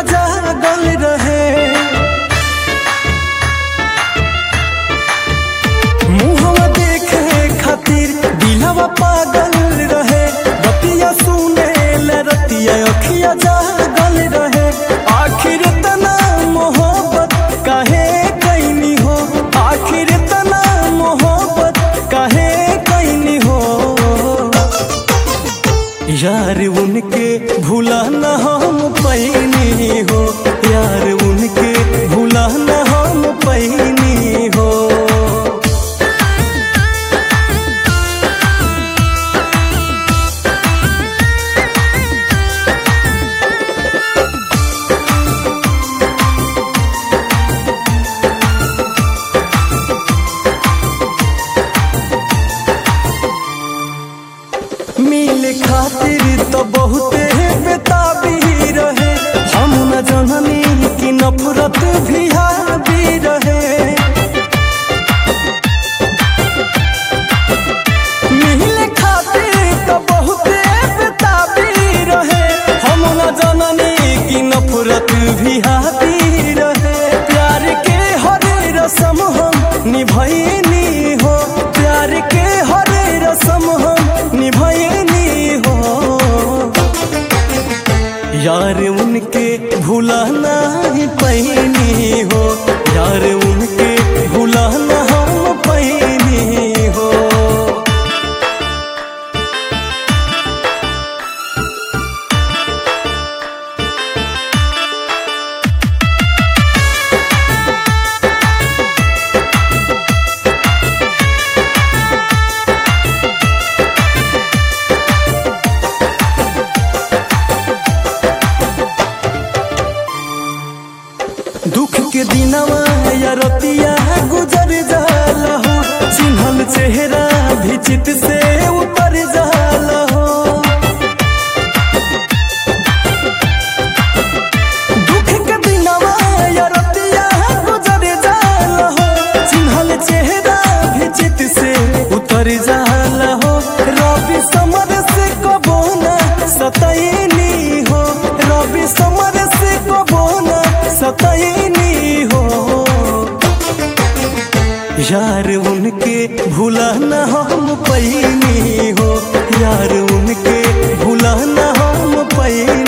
जागल रहे मुहवा देखे खातिर दिलवा पागल रहे बतिया सुने ले रतिया अखिया जागल रहे आखिर तना मोहब्बत काहे कैनी हो आखिर तना मोहब्बत काहे कैनी हो यार उनके भूला न हम पैनी हो यार उनके भूला न हम पैनी हो मिल खातिर तो बहुते बेताबी रहे हम न जननी की नफरत भी हावी रहे मिल खातिर तो बहुते बेताबी रहे हम न जननी की नफरत भी हावी रहे प्यार के हर रसम हम निभैनी हो प्यार के हर रसम हम निभैनी हो यार उनके भूला नहीं पैनी हो यार उनके भूला न हम पैनी हो दुख के दिनवा या रतिया गुजर जाला हो चिन्हल चेहरा भी चित से उतर जाला हो दुख के दिनवा या रतिया गुजर जाला हो चिन्हल चेहरा भी चित से उतर जाला हो रवि समर से कबो ना सतैनी हो रवि समर से कबो ना सतैनी हो यार उनके भूला न हम पैनी हो यार उनके भूला न हम पैनी